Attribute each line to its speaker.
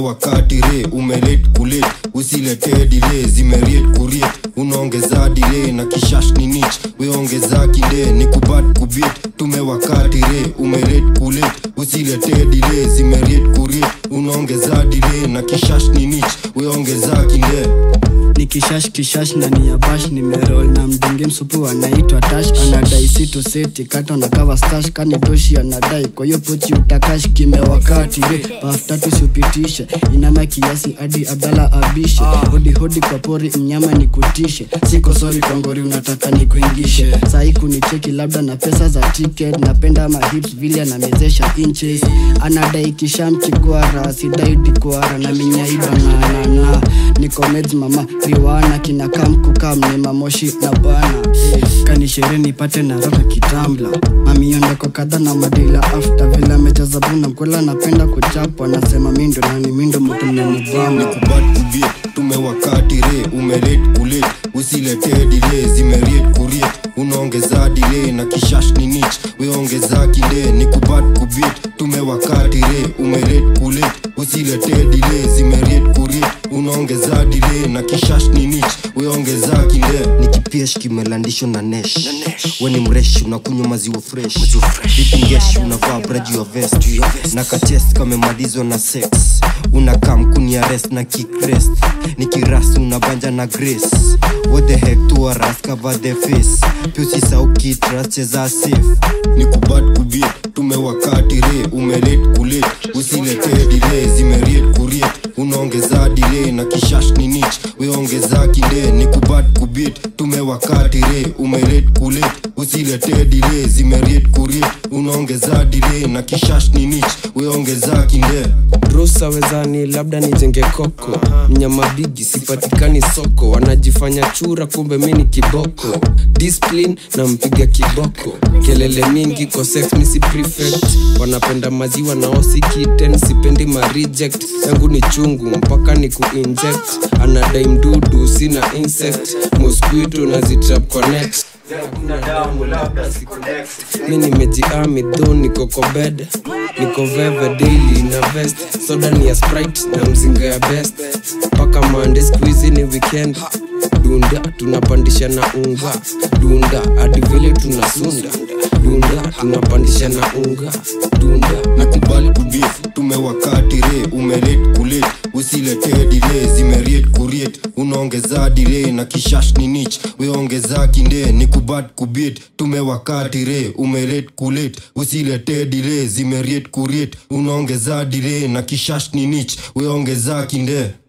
Speaker 1: tumewakati re umelet kulet usilete dile zimeriet kuriet unaongeza dile na kishash ni nich weongeza kinde ni kubat kubit tumewakati re umelet kulet usilete dile zimeriet kuriet unaongeza dile na kishash ni nich weongeza kinde
Speaker 2: ni kishash kishash na ni ya bash nimerol na mdenge msupu anaitwa tash anadai sito seti kato na kava stash kani toshi anadai kwa hiyo pochi utakash kimewakati re paf tatu siupitishe inama kiasi hadi abdala abishe hodi hodi kwa pori mnyama ni kutishe siko sori kwa ngori unataka ni kuingishe sahi kunicheki labda na pesa za ticket napenda mahips vile anamezesha inches anadai kishamchigwara sidai dikwara na minyaiba na na na niko meds mama riwana kinakam kukam ni mamoshi na bana kanishere nipate na roka kitambla mamiondeko kadha na madila afta vile amejaza buna mkwela napenda kuchapwa nasema mindo nani mindo mtu mnanibama
Speaker 1: kubat kubit tumewakati re umelet kulet usilete dile zimeriet kuriet unaongeza dile na kishash ni nich weongeza kinde ni kubat kubit tumewakati re umelet kulet usilete dile zimeriet kuriet unaongeza dile na kishash ni nich weongeza kinde nikipiesh kimelandishwa na nesh weni mresh unakunywa maziwa fresh vipungesh unavaa braji ya vest na katest kamemalizwa na sex unakaa mkuni arrest na kikrest nikirasi unabanja na grace what the heck to aras cover the face pyusisa ukitras cheza safe ni kubat kubit tumewakati re umelet kulet usilete dile zimeriet kuriet unaongeza dile na kishash ni nich weongeza kinde ni kubat kubit tumewakati re umelet kulet usilete dile zimeriet kuriet unaongeza dile na kishash ni nich weongeza kinde
Speaker 3: rusa wezani labda nijenge koko mnyama bigi sipatikani soko wanajifanya chura kumbe mi ni kiboko discipline na mpiga kiboko kelele mingi kwa sex misi prefect wanapenda maziwa na osi kitten sipendi ma reject yangu ni chungu mpaka ni kuinject anadai mdudu sina insect mosquito na zitrap connect mi nimejiami dho niko kobed niko veve daily na vest soda ni ya sprite na mzinga ya best mpaka mande squizi ni weekend dunda tunapandisha na unga dunda hadi vile tunasunda dunda tunapandisha na unga dunda
Speaker 1: nakubali kubif tumewakati re umelet kulet usilete dile zimeriet kuriet unaongeza dile na kishash ni nich weongeza kinde ni kubat kubit tumewakati re umelet kulet usilete dile zimeriet kuriet unaongeza dile na kishash ni nich weongeza kinde